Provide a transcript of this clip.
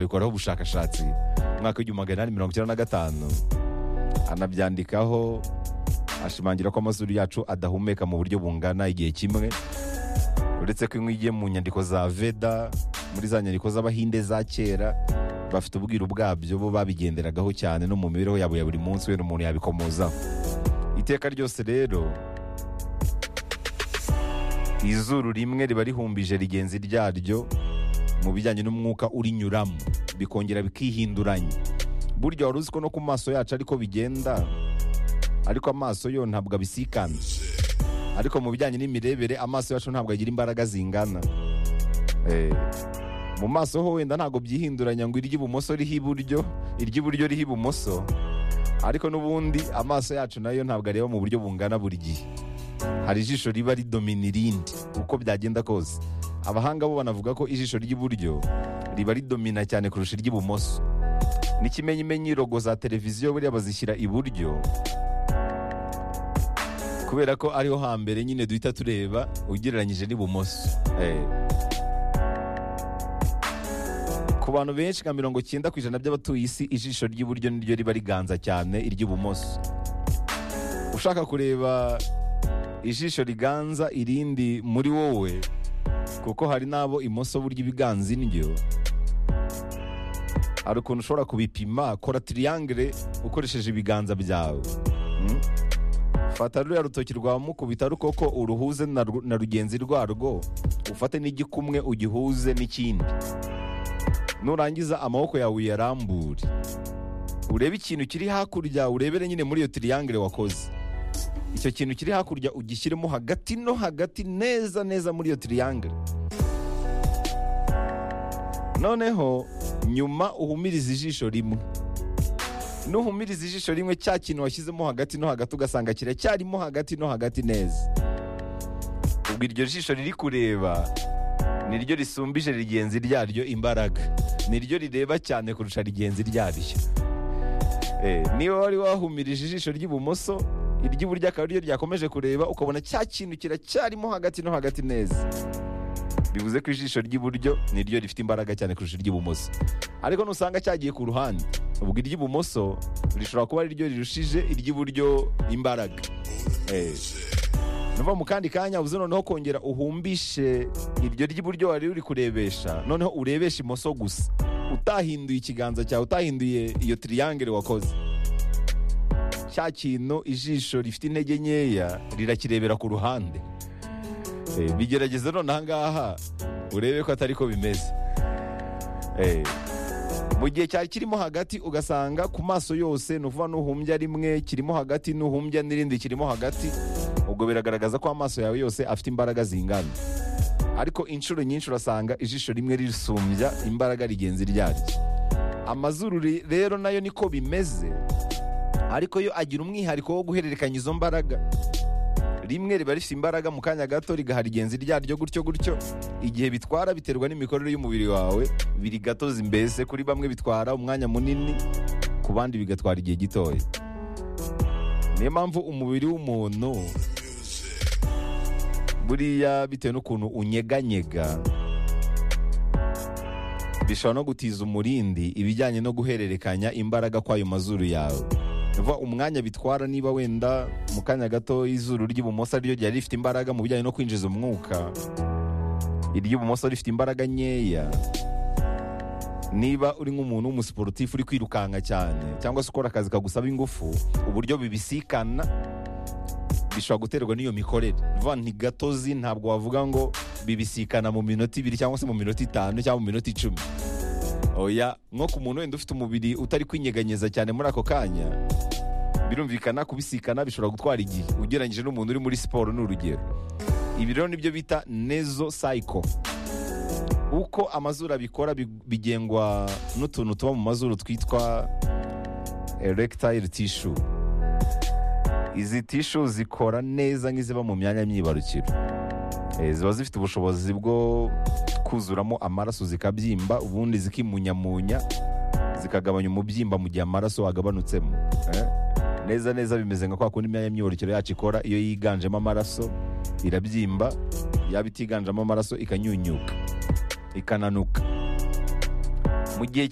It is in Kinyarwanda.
bikoraho ubushakashatsi mu mwaka w'igihumbi magana inani mirongo icyenda na gatanu anabyandikaho ashimangira ko amazuru yacu adahumeka mu buryo bungana igihe kimwe uretse ko inkwi igiye mu nyandiko za veda muri za nyandiko z'abahinde za kera bafite ubwiru bwabyo bo babigenderagaho cyane no mu mibereho yabo ya buri munsi wenda umuntu yabikomozaho iteka ryose rero izuru rimwe riba rihumbije rigenzi ryaryo mu bijyanye n'umwuka urinyuramo bikongera bikihinduranya burya wari uzi ko no ku maso yacu ariko bigenda ariko amaso yo ntabwo abisikana ariko mu bijyanye n'imirebere amaso yacu ntabwo agira imbaraga zingana Eh, mu maso ho wenda ntabwo byihinduranya ngo iry'ibumoso riho iburyo iry'iburyo riho ibumoso ariko n'ubundi amaso yacu nayo ntabwo areba mu buryo bungana buri gihe hari ijisho riba ridomina irindi uko byagenda kose abahanga bo banavuga ko ijisho ry'iburyo riba ridomina cyane kurusha iry'ibumoso n'ikimenyimenyi rogo za televiziyo buriya bazishyira iburyo kubera ko ariho hambere nyine duhita tureba ugereranyije n'ibumoso Eh. ku bantu benshi nka mirongo cyenda ku ijana by'abatuye isi ijisho ry'iburyo niryo riba riganza cyane iry'ibumoso ushaka kureba ijisho riganza irindi muri wowe kuko hari n'abo imoso burya ibiganza indyo hari ukuntu ushobora kubipima kora tiriyangere ukoresheje ibiganza byawe Mm? fata ruriya rutoki rwa mukubita rukoko uruhuze na ru- na rugenzi rwarwo ufate n'igikumwe ugihuze n'ikindi nurangiza amaboko yawe uyarambure urebe ikintu kiri hakurya urebere nyine muri iyo tiriyangere wakoze icyo kintu kiri hakurya ugishyiremo hagati no hagati neza neza muri iyo tiriyangere noneho nyuma uhumirize ijisho rimwe nuhumiriza ijisho rimwe cya kintu washyizemo hagati no hagati ugasanga kiracyarimo hagati no hagati neza ubwo iryo jisho riri kureba niryo risumbije rigenzi ryaryo imbaraga niryo rireba cyane kurusha rigenzi ryaryo Eh, niba wari wahumirije ijisho ry'ibumoso iry'iburyo akaba ariryo ryakomeje kureba ukabona cya kintu kiracyarimo hagati no hagati neza bivuze ko ijisho ry'iburyo niryo rifite imbaraga cyane kurusha iry'ibumoso ariko nusanga cyagiye ku ruhande ubwo iry'ibumoso rishobora kuba ariryo rirushije iry'iburyo imbaraga Eh. nuva mu kandi kanya uze noneho kongera uhumbishe iryo ry'iburyo wari uri kurebesha noneho urebesha imoso gusa utahinduye ikiganza cyawe utahinduye iyo tiriyangere wakoze cya kintu ijisho rifite intege nkeya rirakirebera ku ruhande Eh, bigerageze none ahangaha urebe ko atari ko bimeze Eh, mu gihe cyari kirimo hagati ugasanga ku maso yose ni ukuvuga n'uhumbya rimwe kirimo hagati n'uhumbya n'irindi kirimo hagati ubwo biragaragaza ko amaso yawe yose afite imbaraga zingana ariko inshuro nyinshi urasanga ijisho rimwe risumbya imbaraga rigenzi ryaryo amazuru re- rero nayo niko bimeze ariko yo agira umwihariko wo guhererekanya izo mbaraga rimwe riba rifite imbaraga mu kanya gato rigaha rigenzi ryaryo gutyo gutyo igihe bitwara biterwa n'imikorere y'umubiri wawe biri gatozi mbese kuri bamwe bitwara umwanya munini ku bandi bigatwara igihe gitoya niyo mpamvu umubiri w'umuntu buriya bitewe n'ukuntu unyeganyega bishobora no gutiza umurindi ibijyanye no guhererekanya imbaraga kw'ayo mazuru yawe vuba umwanya bitwara niba wenda mu kanya gato izuru ry'ibumoso ariryo ryari rifite imbaraga mu bijyanye no kwinjiza umwuka iry'ibumoso rifite imbaraga nkeya niba uri nk'umuntu w'umusiporutifu uri kwirukanka cyane cyangwa se ukora akazi kagusaba ingufu uburyo bibisikana bishobora guterwa n'iyo mikorere vuba ntigatozi ntabwo wavuga ngo bibisikana mu minota ibiri cyangwa se mu minota itanu cyangwa mu minota icumi oya nko ku muntu wenda ufite umubiri utari kwinyeganyeza cyane muri ako kanya birumvikana kubisikana bishobora gutwara igihe ugereranyije n'umuntu uri muri siporo ni urugero ibi rero nibyo bita nezo sayiko uko amazuru abikora bi- bigengwa n'utuntu tuba mu mazuru twitwa erectile tissue izi tishu zikora neza nk'iziba mu myanya myibarukiro Eh, ziba zifite ubushobozi bwo kuzuramo amaraso zikabyimba ubundi zikimunyamunya zikagabanya umubyimba mu gihe amaraso wagabanutsemo Eh, neza neza bimeze nka kwa kundi imyanya myibarukiro yacu ikora iyo yiganjemo amaraso irabyimba yaba itiganjemo amaraso ikanyunyuka ikananuka mu gihe